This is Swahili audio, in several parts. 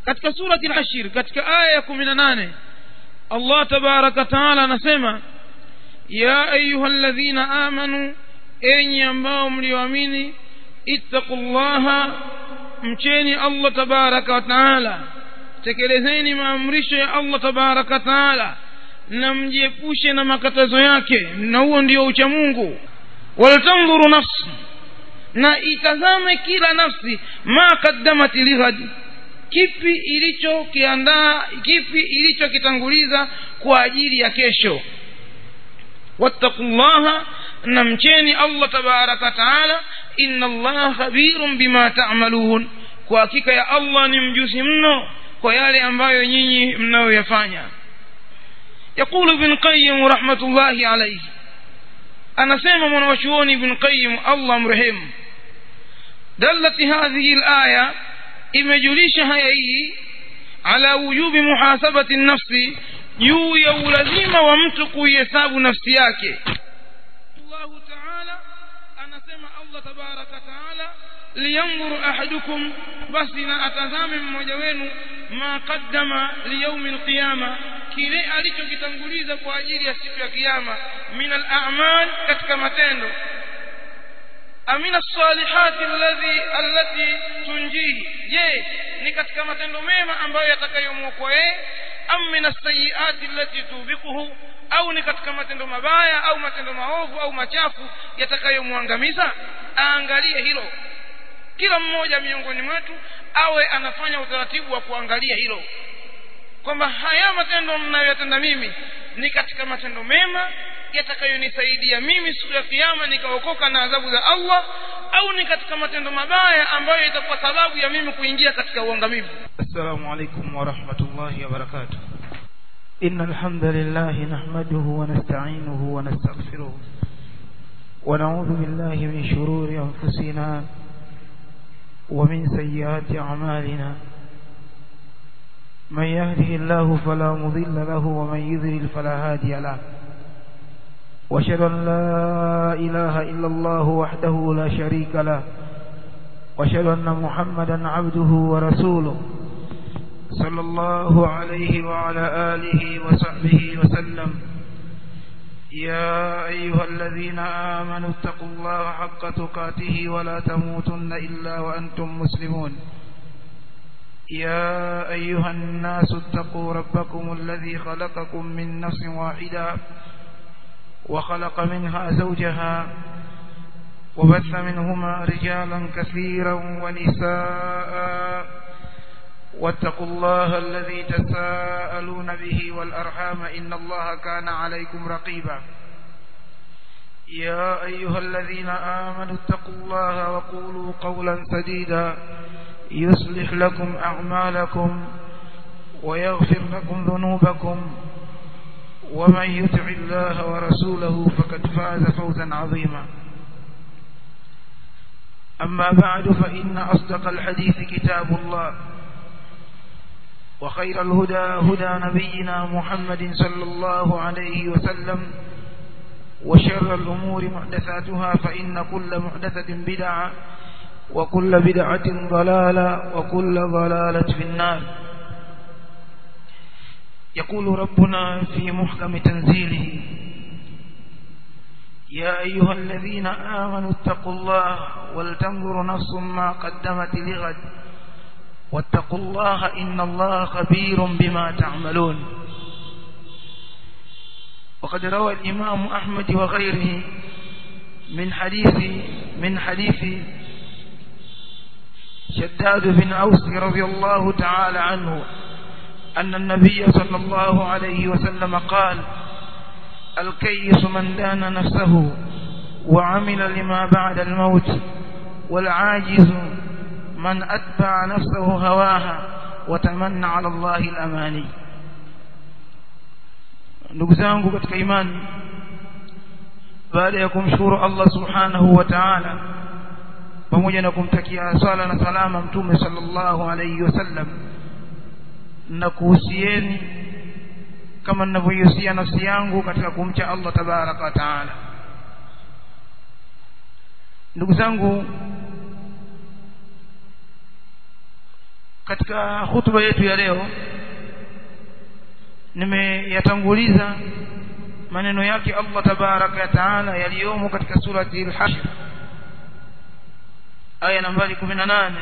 katika surati al-hashr katika aya ya 18 Allah tabaraka taala anasema ya ayyuhalladhina amanu enyi ambao mlioamini ittaqullaha mcheni Allah tabaraka wa taala tekelezeni maamrisho ya Allah tabaraka wa taala na mjiepushe na makatazo yake na huo ndio ucha Mungu waltanzuru nafsi na itazame kila nafsi ma qaddamat lighad kipi ilichokiandaa kipi ilichokitanguliza kwa ajili ya kesho wattaqullaha na mcheni Allah tabaraka taala inna Allah khabirun bima ta'malun kwa hakika ya Allah ni mjuzi mno kwa yale ambayo nyinyi mnayoyafanya يقول ابن قيم رحمة الله عليه أنا سيما من وشوني ابن قيم الله مرحم دلت هذه الآية إمجليش هيئي على وجوب محاسبة النفس juu ya ulazima wa mtu kuihesabu nafsi yake Allah Ta'ala anasema Allah tabaraka Ta'ala liyanzuru ahadukum basi na atazame mmoja wenu ma qaddama liyaumi alqiyama kile alichokitanguliza kwa ajili ya siku ya kiyama min al-a'mal katika matendo amina as-salihati alladhi allati tunjihi je ni katika matendo mema ambayo yatakayomwokoa yeye am min as-sayyiati allati tubiquhu au ni katika matendo mabaya au matendo maovu au machafu yatakayomwangamiza aangalie hilo kila mmoja miongoni mwetu awe anafanya utaratibu wa kuangalia hilo kwamba haya matendo ninayoyatenda mimi ni katika matendo mema yatakayonisaidia mimi siku ya kiyama nikaokoka na adhabu za Allah au ni katika matendo mabaya ambayo itakuwa sababu ya mimi kuingia katika uangamivu السلام عليكم ورحمة الله وبركاته إن الحمد لله نحمده ونستعينه ونستغفره ونعوذ بالله من شرور أنفسنا ومن سيئات أعمالنا من يهده الله فلا مضل له ومن يذلل فلا هادي له واشهد ان لا اله الا الله وحده لا شريك له واشهد ان محمدا عبده ورسوله صلى الله عليه وعلى اله وصحبه وسلم يا ايها الذين امنوا اتقوا الله حق تقاته ولا تموتن الا وانتم مسلمون يا ايها الناس اتقوا ربكم الذي خلقكم من نفس واحده وخلق منها زوجها وبث منهما رجالا كثيرا ونساء واتقوا الله الذي تساءلون به والأرحام إن الله كان عليكم رقيبا يا أيها الذين آمنوا اتقوا الله وقولوا قولا سديدا يصلح لكم أعمالكم ويغفر لكم ذنوبكم ومن يطع الله ورسوله فقد فاز فوزا عظيما أما بعد فإن أصدق الحديث كتاب الله وخير الهدى هدى نبينا محمد صلى الله عليه وسلم وشر الأمور محدثاتها فإن كل محدثة بدعة وكل بدعة ضلالة وكل ضلالة في النار يقول ربنا في محكم تنزيله يا أيها الذين آمنوا اتقوا الله ولتنظر نفس ما قدمت لغد واتقوا الله إن الله خبير بما تعملون وقد روى الإمام أحمد وغيره من حديث من حديث شداد بن أوس رضي الله تعالى عنه أن النبي صلى الله عليه وسلم قال الكيس من دان نفسه وعمل لما بعد الموت والعاجز من أتبع نفسه هواها وتمنى على الله الأماني ndugu zangu katika imani baada ya kumshukuru Allah subhanahu wa ta'ala pamoja na kumtakia sala na salama mtume sallallahu alayhi wasallam na kuhusieni kama ninavyohusia nafsi yangu katika kumcha Allah tabaraka wa taala ndugu zangu katika hutuba yetu ya leo nimeyatanguliza maneno yake Allah tabaraka wa taala yaliyomo katika surati al-hashr aya nambari 18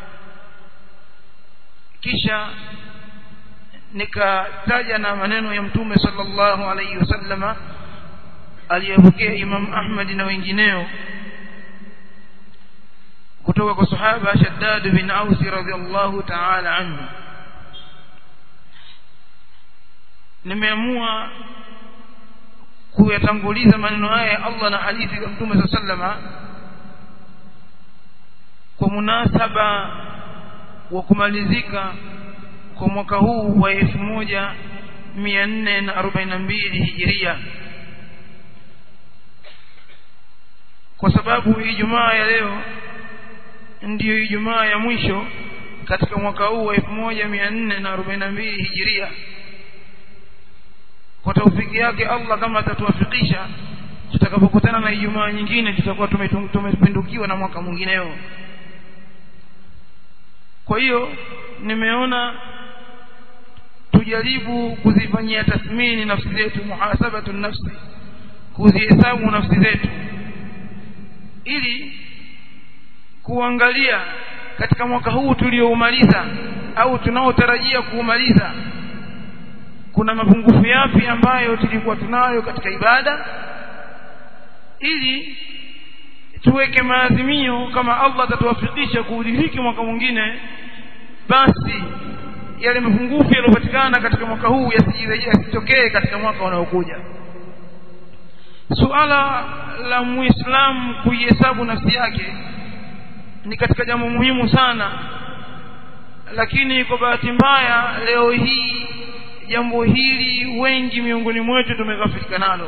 kisha nikataja na maneno ya mtume sallallahu alayhi wasallama aliyepokea Imam Ahmad na wengineo kutoka kwa sahaba Shaddad bin Aus radhiallahu ta'ala anhu nimeamua kuyatanguliza maneno haya ya Allah na hadithi za Mtume sallama kwa munasaba wa kumalizika kwa mwaka huu wa 1442 hijiria kwa sababu Ijumaa ya leo ndiyo Ijumaa ya mwisho katika mwaka huu wa 1442 hijiria kwa taufiki yake Allah kama atatuwafikisha tutakapokutana na Ijumaa nyingine tutakuwa tumepindukiwa na mwaka mwingineo kwa hiyo nimeona tujaribu kuzifanyia tathmini nafsi zetu muhasabatu nafsi kuzihesabu nafsi zetu ili kuangalia katika mwaka huu tulioumaliza au tunaotarajia kuumaliza kuna mapungufu yapi ambayo tulikuwa tunayo katika ibada ili tuweke maazimio kama Allah atatuwafikisha kuudhihiki mwaka mwingine basi yale mapungufu yaliyopatikana katika mwaka huu yasijirejee yasitokee katika mwaka unaokuja suala la muislamu kuihesabu nafsi yake ni katika jambo muhimu sana lakini kwa bahati mbaya leo hii jambo hili wengi miongoni mwetu tumeghafilika nalo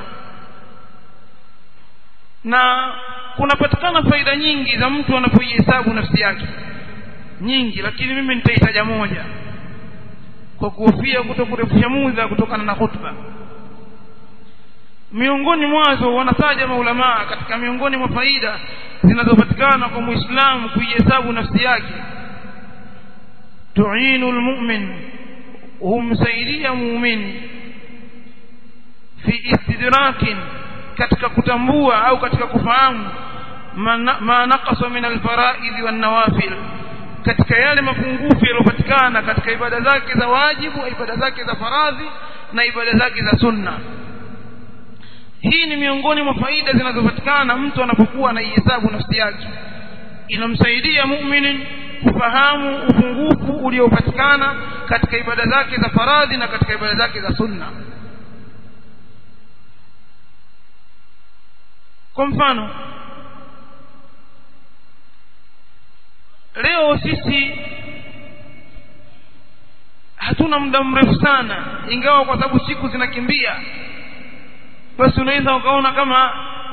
na kunapatikana faida nyingi za mtu anapoihesabu nafsi yake nyingi lakini mimi nitaitaja moja kwa kuhofia kutokurefusha muda kutokana na hutuba miongoni mwazo wanataja maulamaa katika miongoni mwa faida zinazopatikana kwa muislamu kuihesabu nafsi yake tuinu almu'min humsaidia muumini fi istidrakin katika kutambua au katika kufahamu ma naqasa min alfaraidhi wan nawafil katika yale mapungufu yaliyopatikana katika ibada zake za wajibu ibada zake za faradhi na ibada zake za sunna hii ni miongoni mwa faida zinazopatikana mtu anapokuwa anaihesabu nafsi yake inamsaidia muumini kufahamu upungufu uliopatikana katika ibada zake za faradhi na katika ibada zake za sunna kwa mfano leo sisi hatuna muda mrefu sana ingawa kwa sababu siku zinakimbia basi unaweza ukaona kama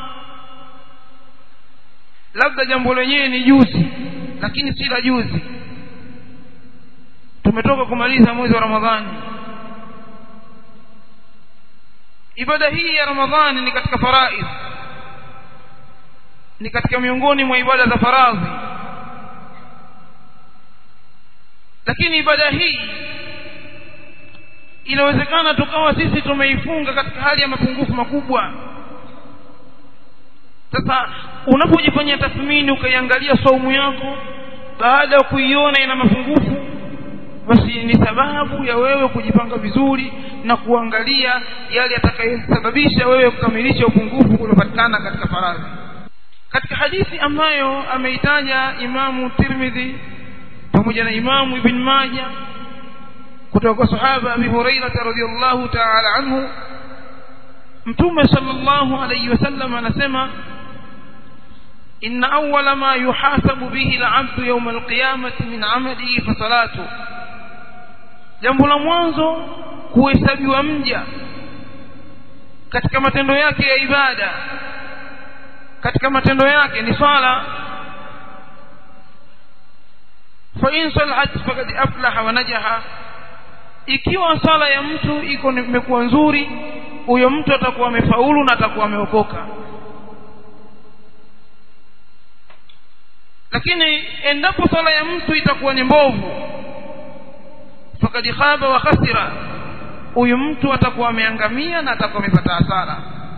labda jambo lenyewe ni juzi lakini si la juzi tumetoka kumaliza mwezi wa ramadhani ibada hii ya ramadhani ni katika faraidh ni katika miongoni mwa ibada za faradhi lakini ibada hii inawezekana tukawa sisi tumeifunga katika hali ya mapungufu makubwa sasa unapojifanyia tathmini ukaiangalia saumu yako baada ya kuiona ina mapungufu basi ni sababu ya wewe kujipanga vizuri na kuangalia yale yatakayosababisha wewe kukamilisha upungufu uliopatikana katika faradhi katika hadithi ambayo ameitaja imamu tirmidhi pamoja na imamu ibn majah kutoka kwa sahaba abi hurairah radhiyallahu ta'ala anhu mtume sallallahu alayhi wasallam anasema إن أول ما يحاسب به العبد يوم القيامة من عمله فصلاته jambo la mwanzo kuhesabiwa mja katika matendo yake ya ibada katika matendo yake ni swala fa in salahat faqad aflaha wa najaha ikiwa sala ya mtu iko imekuwa nzuri huyo mtu atakuwa amefaulu na atakuwa ameokoka lakini endapo sala ya mtu itakuwa ni mbovu fakad khaba wa khasira huyu mtu atakuwa ameangamia na atakuwa amepata hasara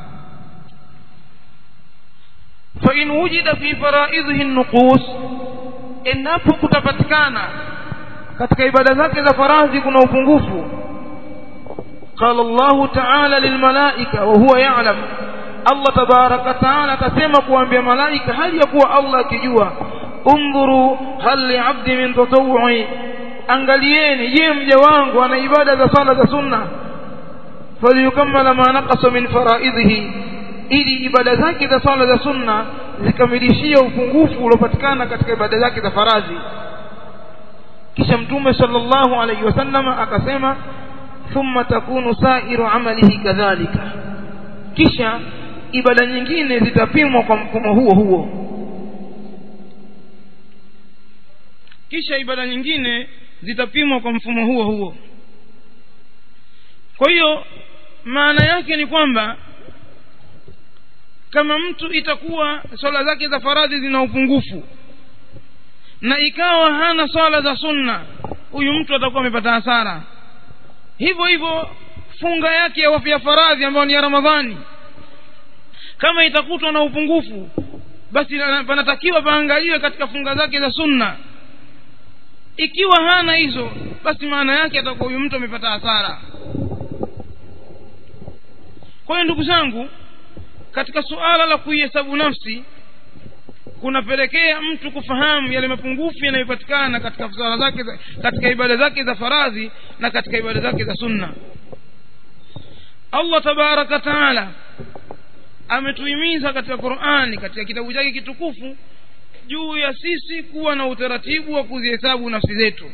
fa in wujida fi faraidhihi nuqus endapo kutapatikana katika ibada zake za faradhi kuna upungufu قال الله تعالى للملائكة وهو يعلم الله تبارك وتعالى كسمى kuambia malaika hali ya kuwa Allah akijua undhuru hal li'abdi min tatawwu'i angalieni je mja wangu ana ibada za sala za sunna falyukammala ma naqasa min faraidhihi ili ibada zake za sala za sunna zikamilishie upungufu uliopatikana katika ibada zake za faradhi kisha mtume sallallahu alayhi wasallam akasema thumma takunu sa'iru amalihi kadhalika kisha ibada nyingine zitapimwa kwa mfumo huo huo kisha ibada nyingine zitapimwa kwa mfumo huo huo kwa hiyo maana yake ni kwamba kama mtu itakuwa swala zake za faradhi zina upungufu na ikawa hana swala za sunna huyu mtu atakuwa amepata hasara hivyo hivyo funga yake ya ya faradhi ambayo ni ya ramadhani kama itakutwa na upungufu basi panatakiwa paangaliwe katika funga zake za sunna ikiwa hana hizo basi maana yake atakuwa huyu mtu amepata hasara kwa hiyo ndugu zangu katika suala la kuihesabu nafsi kunapelekea mtu kufahamu yale mapungufu yanayopatikana katika swala zake katika ibada zake za faradhi na katika ibada zake za sunna Allah tabaraka taala ametuhimiza katika Qur'ani katika kitabu chake kitukufu juu ya sisi kuwa na utaratibu wa kuzihesabu nafsi zetu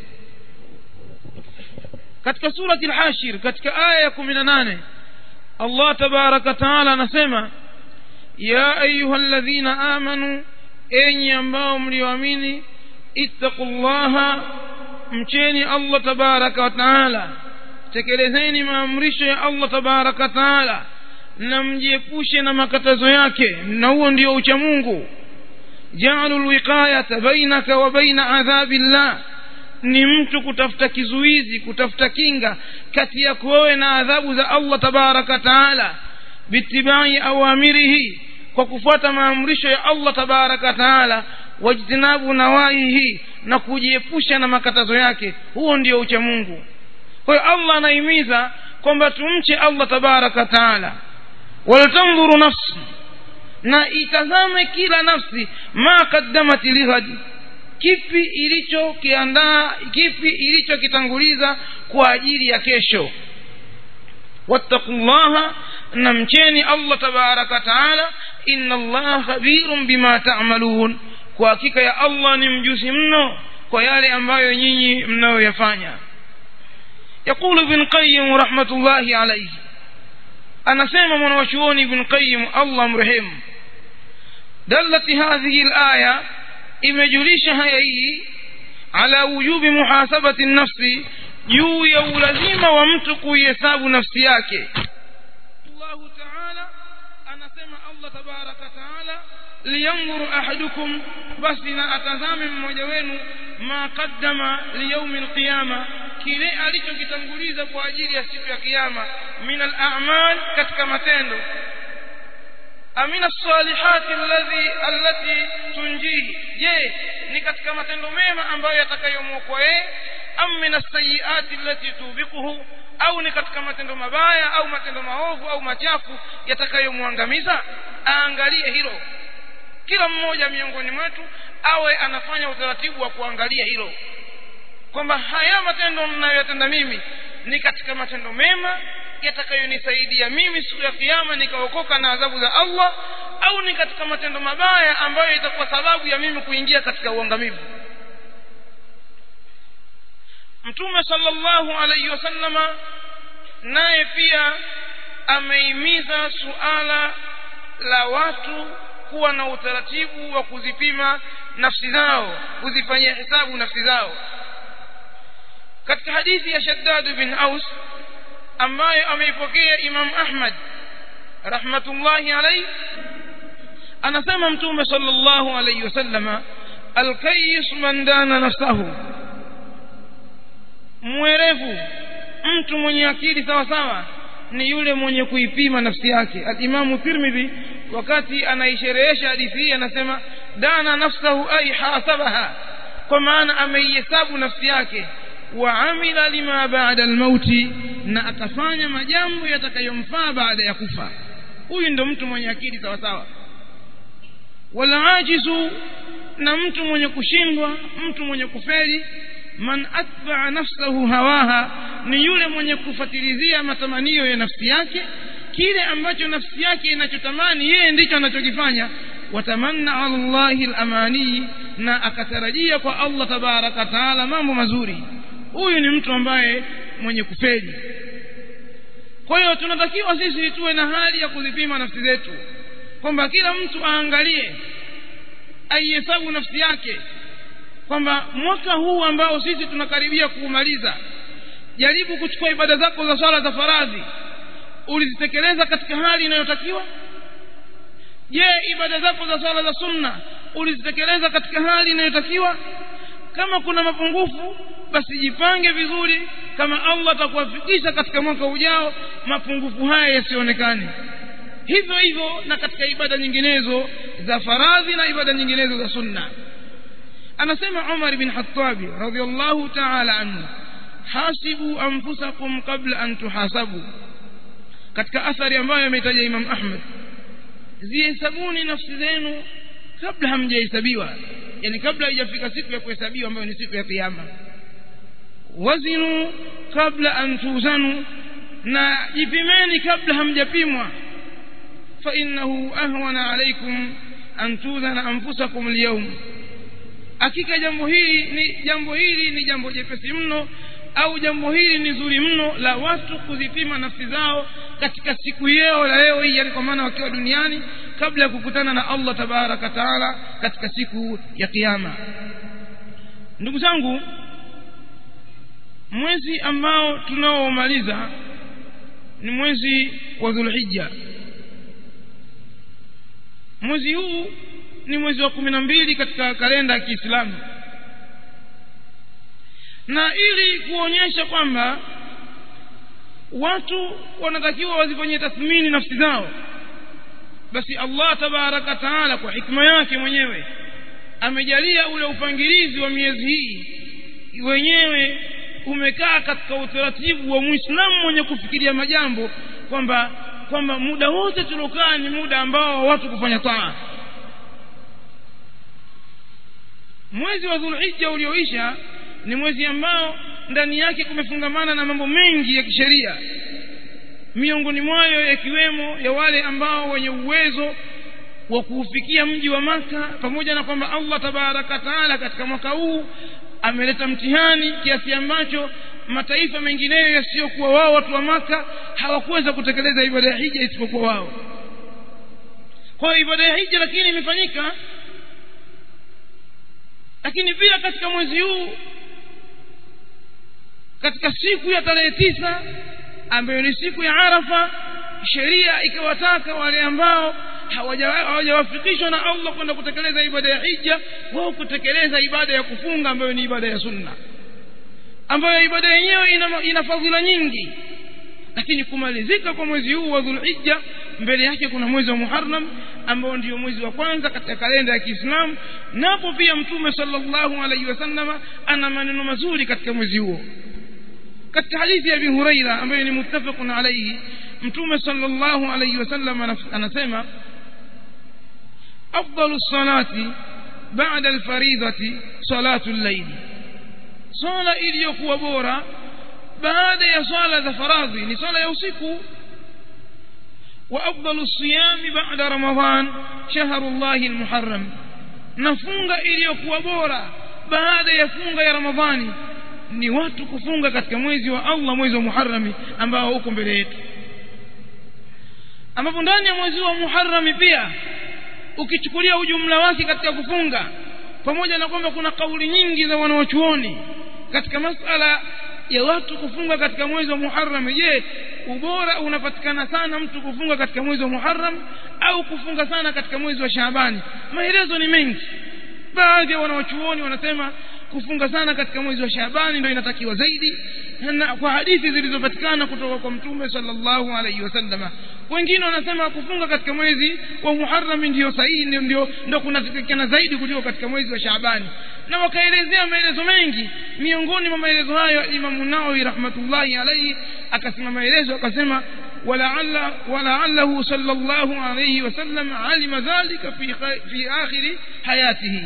katika surati al-hashir katika aya ya 18 Allah tabaraka taala anasema ya ayyuhalladhina amanu enyi ambao mlioamini ittaqullaha mcheni Allah tabaraka wa taala tekelezeni maamrisho ya Allah tabaraka wa taala na mjiepushe na makatazo yake na huo ndio ucha Mungu ja'alu alwiqayata bainaka wa baina adhabillah ni mtu kutafuta kizuizi kutafuta kinga kati yako wewe na adhabu za Allah tabaraka taala bitibai awamirihi kwa kufuata maamrisho ya Allah tabaraka taala wajtinabu nawahihi na kujiepusha na makatazo yake huo ndio ucha Mungu kwa hiyo Allah anahimiza kwamba tumche Allah tabaraka taala waltanzuru nafsi na itazame kila nafsi ma qaddamat lighadi kipi ilichokiandaa kipi ilichokitanguliza kwa ajili ya kesho wattaqullaha na mcheni Allah tabaraka taala inna Allah khabirun bima ta'malun kwa hakika ya Allah ni mjuzi mno kwa yale ambayo nyinyi mnayoyafanya يقول ابن قيم رحمة الله عليه anasema mwanawachuoni ibn qayyim allah mrehemu dallat hadhihi alaya imejulisha haya hii ala wujubi muhasabati nafsi juu ya ulazima wa mtu kuihesabu nafsi yake Allah ta'ala anasema Allah tabaraka taala liyanzuru ahadukum basi na atazame mmoja wenu ma qaddama liyaumi alqiyama kile alichokitanguliza kwa ajili ya siku ya kiyama min al-a'mal katika matendo amina salihati alladhi allati tunjihi je ni katika matendo mema ambayo yatakayomwokoa yeye am min as-sayyiati allati tubiquhu au ni katika matendo mabaya au matendo maovu au machafu yatakayomwangamiza aangalie hilo kila mmoja miongoni mwetu awe anafanya utaratibu wa kuangalia hilo kwamba haya matendo ninayoyatenda mimi ni katika matendo mema yatakayonisaidia mimi siku ya kiyama nikaokoka na adhabu za Allah au ni katika matendo mabaya ambayo itakuwa sababu ya mimi kuingia katika uangamivu Mtume sallallahu alayhi wasallama naye pia ameimiza suala la watu kuwa na utaratibu wa kuzipima nafsi zao kuzifanyia hesabu nafsi zao katika hadithi ya Shaddad bin Aus ambayo ameipokea Imam Ahmad rahmatullahi alayhi anasema mtume sallallahu alayhi wasallama alkayyis man dana nafsahu mwerevu mtu mwenye akili sawa sawa ni yule mwenye kuipima nafsi yake alimamu tirmidhi wakati anaisherehesha hadithi hii anasema dana nafsahu ay hasabaha kwa maana ameihesabu nafsi yake wa amila lima baada almauti na akafanya majambo yatakayomfaa baada ya kufa huyu ndo mtu mwenye akili sawa sawa wala ajizu na mtu mwenye kushindwa mtu mwenye kufeli man atba'a nafsahu hawaha ni yule mwenye kufatilizia matamanio ya nafsi yake kile ambacho nafsi yake inachotamani yeye ndicho anachokifanya watamanna ala Allahi al-amani na akatarajia kwa Allah tabaraka taala mambo mazuri huyu ni mtu ambaye mwenye kufeli kwa hiyo tunatakiwa sisi tuwe na hali ya kuzipima nafsi zetu kwamba kila mtu aangalie aihesabu nafsi yake kwamba mwaka huu ambao sisi tunakaribia kuumaliza jaribu kuchukua ibada zako za swala za faradhi ulizitekeleza katika hali inayotakiwa je ibada zako za swala za sunna ulizitekeleza katika hali inayotakiwa kama kuna mapungufu basi jipange vizuri kama Allah atakuwafikisha katika mwaka ujao mapungufu haya yasionekane hivyo hivyo na katika ibada nyinginezo za faradhi na ibada nyinginezo za sunna anasema Umar bin Khattab radhiyallahu ta'ala anhu hasibu anfusakum qabla an tuhasabu katika athari ambayo ametaja Imam Ahmad zihesabuni nafsi zenu kabla hamjahesabiwa yani kabla haijafika siku ya kuhesabiwa ambayo ni siku ya kiyama wazinu kabla an tuzanu na jipimeni kabla hamjapimwa fa innahu ahwana alaykum an tuzana anfusakum alyawm hakika jambo hili ni jambo hili ni jambo jepesi mno au jambo hili ni zuri mno la watu kuzipima nafsi zao katika siku yao la leo hii yani kwa maana wakiwa duniani kabla ya kukutana na Allah tabaraka taala katika siku ya kiyama ndugu zangu mwezi ambao tunaomaliza ni mwezi wa Dhulhijja mwezi huu ni mwezi wa kumi na mbili katika kalenda ya Kiislamu na ili kuonyesha kwamba watu wanatakiwa wazifanyie tathmini nafsi zao basi Allah tabaraka taala kwa hikma yake mwenyewe amejalia ule upangilizi wa miezi hii wenyewe umekaa katika utaratibu wa Muislamu mwenye kufikiria majambo kwamba kwamba muda wote tuliokaa ni muda ambao watu kufanya taa mwezi wa Dhulhijja ulioisha ni mwezi ambao ndani yake kumefungamana na mambo mengi ya kisheria miongoni mwayo yakiwemo ya wale ambao wenye uwezo wa kuufikia mji wa maka pamoja na kwamba Allah tabaraka taala katika mwaka huu ameleta mtihani kiasi ambacho mataifa mengineyo yasiyokuwa wao watu wa maka hawakuweza kutekeleza ibada ya hija isipokuwa wao kwa hiyo ibada ya hija lakini imefanyika lakini pia katika mwezi huu katika siku ya tarehe tisa ambayo ni siku ya Arafa sheria ikawataka wale ambao hawajawafikishwa na Allah kwenda kutekeleza ibada ya hija wao kutekeleza ibada ya kufunga ambayo ni ibada ya sunna ambayo ibada yenyewe ina, ina fadhila nyingi lakini kumalizika kwa mwezi huu wa Dhulhijja mbele yake kuna mwezi wa Muharram ambao ndio mwezi wa kwanza katika kalenda ya Kiislamu napo pia mtume sallallahu alaihi wasallama ana maneno mazuri katika mwezi huo katika hadithi ya Abi Huraira ambayo ni muttafaqun alayhi mtume sallallahu alayhi wasallam anasema afdalu salati ba'da alfaridati salatu al-layl sala iliyokuwa bora baada ya swala za faradhi ni swala ya usiku wa afdalu siyami ba'da ramadan shahrullahi al-muharram na funga iliyokuwa bora baada ya funga ya ramadhani ni watu kufunga katika mwezi wa Allah mwezi wa Muharram ambao uko mbele yetu ambapo ndani ya mwezi wa Muharram pia ukichukulia ujumla wake katika kufunga pamoja na kwamba kuna kauli nyingi za wanawachuoni katika masala ya watu kufunga katika mwezi wa Muharram je ubora unapatikana sana mtu kufunga katika mwezi wa Muharram au kufunga sana katika mwezi wa Shaabani maelezo ni mengi baadhi ya wanawachuoni wanasema kufunga sana katika mwezi wa Shaabani ndio inatakiwa zaidi na kwa hadithi zilizopatikana kutoka kwa mtume sallallahu alaihi wasallama wengine wanasema kufunga katika mwezi wa Muharram ndio sahihi ndio ndio, ndio kunatakikana zaidi kuliko katika mwezi wa Shaabani na wakaelezea maelezo mengi miongoni mwa maelezo hayo Imam Nawawi rahmatullahi alaihi akasema maelezo akasema ولعل ولعله صلى الله عليه وسلم علم ذلك في في آخر حياته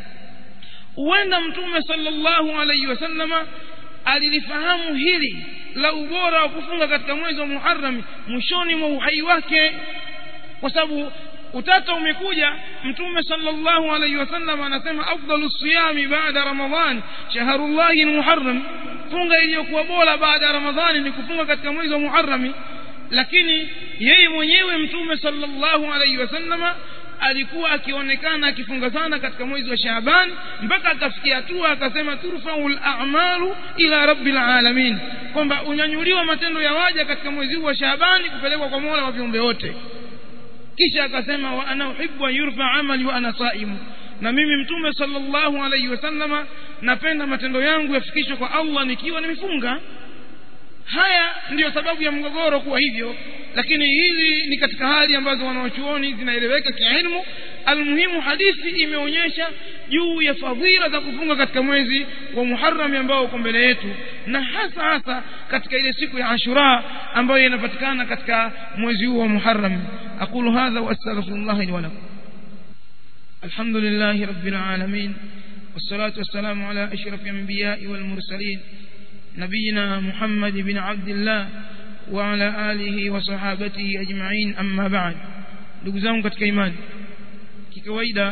huenda mtume sallallahu alaihi wasallama alilifahamu hili la ubora wa kufunga katika mwezi wa Muharram mwishoni mwa uhai wake kwa sababu utata umekuja mtume sallallahu alaihi wasallam anasema afdalu siyami baada ramadhan shahrullahi almuharram funga iliyokuwa bora baada ya ramadhani ni kufunga katika mwezi wa Muharram lakini yeye mwenyewe mtume sallallahu alaihi wasallama alikuwa akionekana akifunga sana katika mwezi wa Shaaban mpaka akafikia hatua akasema turfaul a'malu ila rabbil alamin kwamba unyanyuliwa matendo ya waja katika mwezi huu wa Shaaban kupelekwa kwa Mola wa viumbe wote kisha akasema wa ana uhibbu an yurfa amali wa ana saimu na mimi mtume sallallahu alaihi wasallama napenda matendo yangu yafikishwe kwa Allah nikiwa nimefunga haya ndiyo sababu ya mgogoro kuwa hivyo lakini hizi ni katika hali ambazo wanaochuoni zinaeleweka kiilmu almuhimu hadithi imeonyesha juu ya fadhila za kufunga katika mwezi wa Muharram ambao uko mbele yetu na hasa hasa katika ile siku ya Ashura ambayo inapatikana katika mwezi huu wa Muharram aqulu hadha wa astaghfirullah li wa lakum alhamdulillahi rabbil alamin والصلاة والسلام على أشرف الأنبياء والمرسلين نبينا محمد بن عبد الله وعلى آله وصحابته أجمعين أما بعد ndugu zangu katika imani kikawaida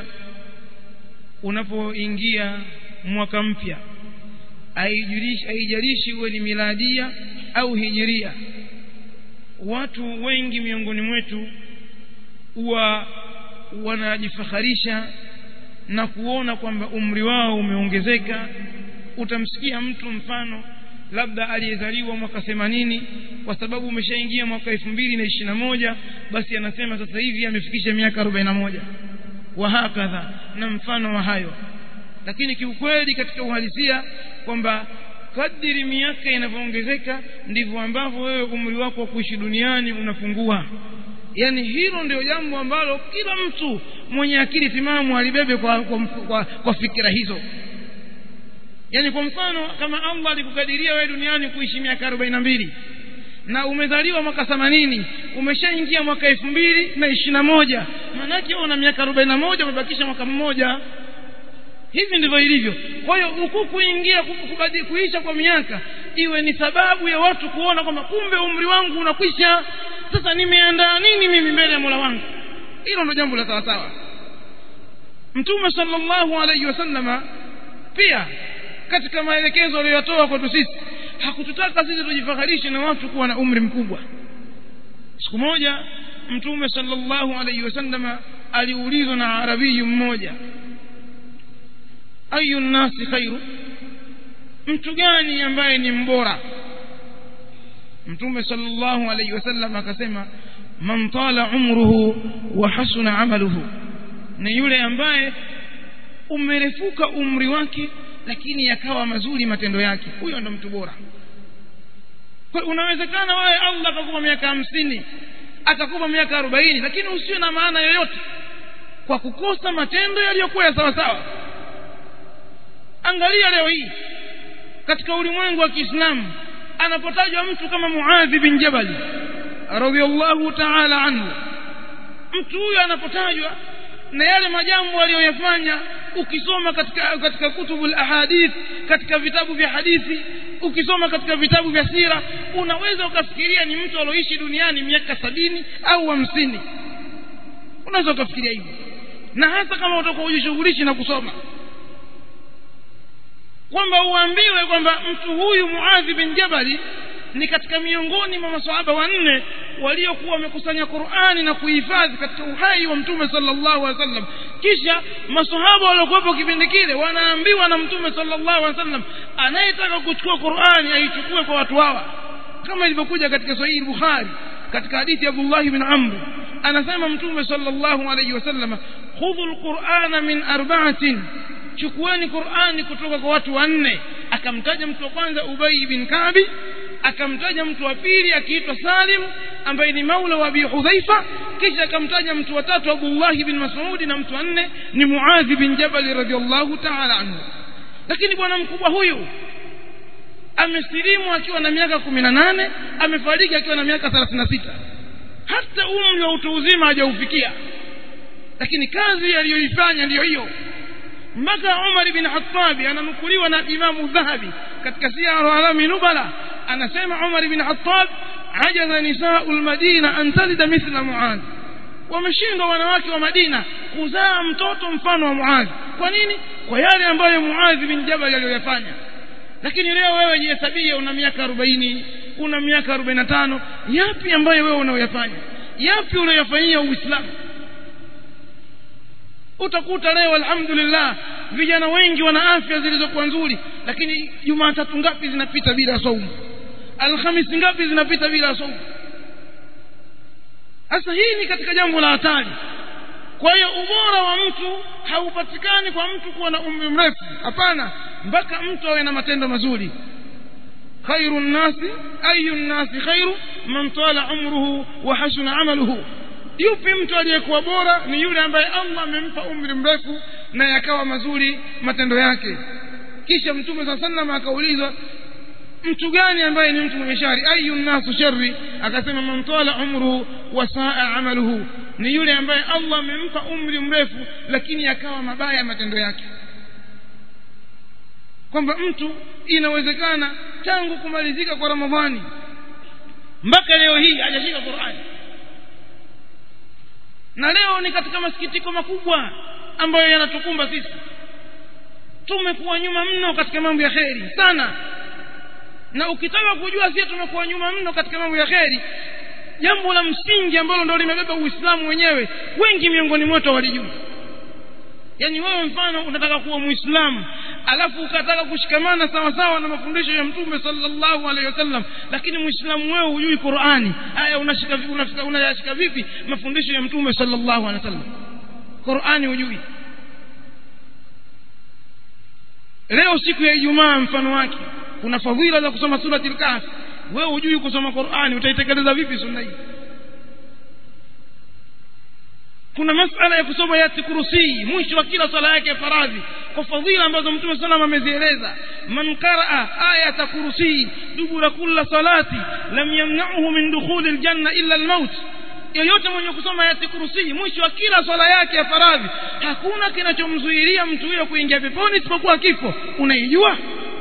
unapoingia mwaka mpya haijalishi uwe ni miladia au hijiria watu wengi miongoni mwetu huwa wanajifakharisha na kuona kwamba umri wao umeongezeka utamsikia mtu mfano labda aliyezaliwa mwaka themanini kwa sababu umeshaingia mwaka elfu mbili na ishirini na moja basi anasema sasa hivi amefikisha miaka arobaini na moja wahakadha na mfano wa hayo lakini kiukweli katika uhalisia kwamba kadiri miaka inavyoongezeka ndivyo ambavyo wewe umri wako wa kuishi duniani unapungua yani hilo ndio jambo ambalo kila mtu mwenye akili timamu alibebe kwa, kwa, kwa, kwa fikira hizo yani kwa mfano kama Allah alikukadiria wewe duniani kuishi miaka arobaini na mbili na umezaliwa mwaka themanini umeshaingia mwaka elfu mbili na ishirini na moja maanake una miaka arobaini na moja umebakisha mwaka mmoja hivi ndivyo ilivyo kwa hiyo huku kuingia kuisha kwa miaka iwe ni sababu ya watu kuona kwamba kumbe umri wangu unakwisha sasa nimeandaa nini mimi mbele ya mola wangu hilo ndio jambo la sawasawa mtume sallallahu alaihi wasallama pia katika maelekezo aliyotoa kwetu sisi hakututaka sisi tujifaharishe na watu kuwa na umri mkubwa siku moja mtume sallallahu alaihi wasallama aliulizwa na arabiyu mmoja ayu nnasi khairu mtu gani ambaye ni mbora mtume sallallahu alaihi wasallam akasema man tala umruhu wa hasuna amaluhu ni yule ambaye umerefuka umri wake lakini yakawa mazuri matendo yake huyo ndo mtu bora kwa unawezekana wewe Allah akakupa miaka hamsini akakupa miaka arobaini lakini usiwe na maana yoyote kwa kukosa matendo yaliyokuwa ya sawa sawa angalia leo hii katika ulimwengu wa Kiislamu anapotajwa mtu kama Muadh bin Jabal radhiyallahu ta'ala anhu mtu huyo anapotajwa na yale majambo aliyoyafanya ukisoma katika katika kutubul ahadith katika vitabu vya hadithi ukisoma katika vitabu vya sira unaweza ukafikiria ni mtu alioishi duniani miaka sabini au hamsini unaweza ukafikiria hivyo na hasa kama utakuwa ujishughulishi na kusoma kwamba uambiwe kwamba mtu huyu Muadh bin Jabali ni katika miongoni mwa maswahaba wanne waliokuwa wamekusanya Qur'ani na kuhifadhi katika uhai wa Mtume sallallahu alaihi wasallam kisha maswahaba waliokuwepo kipindi kile wanaambiwa na Mtume sallallahu alaihi wasallam anayetaka kuchukua Qur'ani aichukue kwa watu hawa kama ilivyokuja katika Sahih Bukhari katika hadithi ya Abdullah bin Amr anasema Mtume sallallahu alaihi wasallam khudhu al-Qur'ana min arba'atin chukueni qurani kutoka kwa watu wanne akamtaja mtu wa kwanza ubay bin kabi akamtaja mtu wa pili akiitwa salim ambaye ni maula wa abi hudhaifa kisha akamtaja mtu wa tatu abdullahi bin masudi na mtu wa nne ni muadhi bin jabali radiallahu taala anhu lakini bwana mkubwa huyu amesilimu akiwa na miaka kumi na nane amefariki akiwa na miaka thelathini na sita hata umri wa utu uzima hajaufikia lakini kazi aliyoifanya ndiyo hiyo mpaka umar bin khatabi ananukuliwa na imamu dhahabi katika siaru alami nubala anasema umar bin khatab ajaza nisau lmadina an talida mithla muadh wameshindwa wanawake wa madina kuzaa mtoto mfano wa muadhi kwa nini kwa yale ambayo muadhi bin jabal aliyoyafanya lakini leo wewe jihesabie una miaka arobaini una miaka arobaini na tano yapi ambayo wewe unaoyafanya yapi unayofanyia uislamu utakuta leo alhamdulillah vijana wengi wana afya zilizokuwa nzuri lakini jumatatu ngapi zinapita bila saumu alhamisi ngapi zinapita bila saumu sasa hii ni katika jambo la hatari kwa hiyo ubora wa mtu haupatikani kwa mtu kuwa na umri mrefu hapana mpaka mtu awe na matendo mazuri khairu nnasi ayu nnasi khairu man tala umruhu wa hasuna amaluhu yupi mtu aliyekuwa bora ni yule ambaye allah amempa umri mrefu na yakawa mazuri matendo yake kisha mtume saa salam akaulizwa mtu gani ambaye ni mtu mwenye shari ayu nnasu shari akasema man tala umruhu wa saa amaluhu ni yule ambaye allah amempa umri mrefu lakini yakawa mabaya matendo yake kwamba mtu inawezekana tangu kumalizika kwa ramadhani mpaka leo hii hajashika qurani na leo ni katika masikitiko makubwa ambayo yanatukumba sisi tumekuwa nyuma mno katika mambo ya kheri sana na ukitaka kujua sisi tumekuwa nyuma mno katika mambo ya kheri jambo la msingi ambalo ndo limebeba uislamu wenyewe wengi miongoni mwetu hawalijui yaani wewe mfano unataka kuwa muislamu alafu ukataka kushikamana sawa sawa na mafundisho ya mtume sallallahu alaihi wasallam lakini muislamu wewe hujui qurani haya unashika unashika unayashika vipi mafundisho ya mtume sallallahu alaihi wasallam qurani hujui leo siku ya ijumaa mfano wake kuna fadhila za kusoma surati al-kahf wewe hujui kusoma qurani utaitekeleza vipi sunna hii kuna masala ya kusoma yati kurusii mwisho wa kila swala yake ya faradhi kwa fadhila ambazo mtume salam amezieleza man qaraa ayata kurusii dubura kulla salati lam yamnauhu min dukhuli ljanna illa lmaut yoyote mwenye kusoma ayati kurusii mwisho wa kila swala yake ya faradhi hakuna kinachomzuilia mtu huyo kuingia peponi isipokuwa kifo unaijua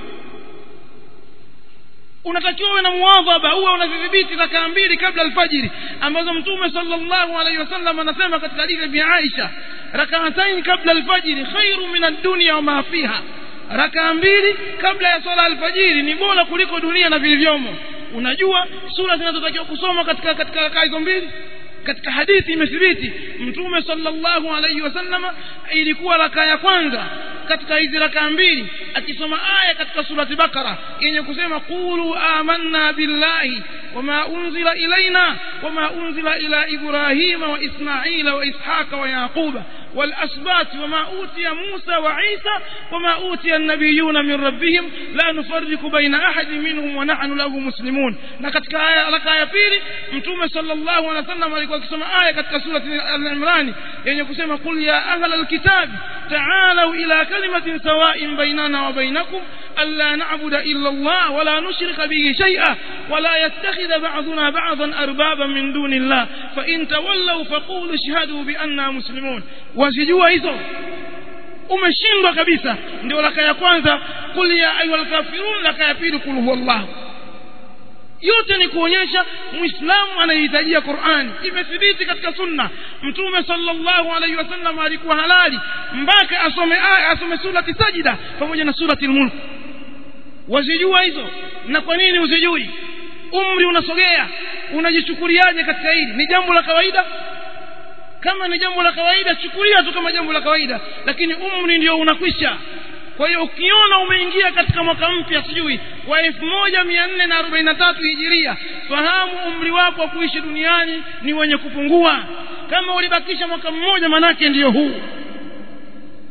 unatakiwa uwe na muadhaba uwe unazidhibiti rakaa mbili kabla alfajiri ambazo mtume sallallahu alaihi wasallam anasema katika hadithi ya Aisha rakaatain kabla alfajiri khairu min ad-dunya wa ma fiha rakaa mbili kabla ya swala alfajiri ni bora kuliko dunia na vilivyomo unajua sura zinazotakiwa kusoma katika katika rakaa hizo mbili katika hadithi imethibiti mtume sallallahu alaihi wasallama ilikuwa rakaa ya kwanza katika hizi rakaa mbili akisoma aya katika surati bakara yenye kusema qulu amanna billahi wama unzila ilaina wama unzila ila ibrahima wa ismaila wa ishaqa wa yaquba والأسبات وما أوتي موسى وعيسى وما أوتي النبيون من ربهم لا نفرق بين أحد منهم ونحن له مسلمون لقد لك آية بيري متوم صلى الله عليه وسلم alikuwa akisoma aya katika surati al-Imran yenye kusema qul ya ahla al-kitab ta'alu ila kalimatin sawa'in bainana wa bainakum alla na'budu illa Allah wa la nushrika bihi shay'a wa la yattakhidha ba'duna ba'dan arbaban min duni Allah fa in tawallaw faqulu ashhadu bi anna muslimun wazijua hizo umeshindwa kabisa ndio laka ya kwanza qul ya ayyuhal kafirun laka ya pili qul huwallahu yote ni kuonyesha muislamu anahitajia qurani imethibiti katika sunna mtume sallallahu alaihi wasallam alikuwa halali mpaka asome aya asome surati sajida pamoja na surati lmulk wazijua hizo na kwa nini uzijui umri unasogea unajichukuliaje katika hili ni jambo la kawaida kama ni jambo la kawaida chukulia tu kama jambo la kawaida lakini umri ndio unakwisha kwa hiyo ukiona umeingia katika mwaka mpya sijui wa elfu moja mia nne na arobaini na tatu hijiria fahamu umri wako wa kuishi duniani ni wenye kupungua kama ulibakisha mwaka mmoja manake ndiyo huu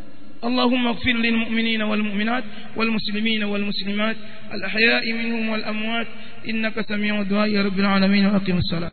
اللهم اغفر للمؤمنين والمؤمنات والمسلمين والمسلمات الأحياء منهم والأموات إنك سميع الدعاء يا رب العالمين وأقم الصلاة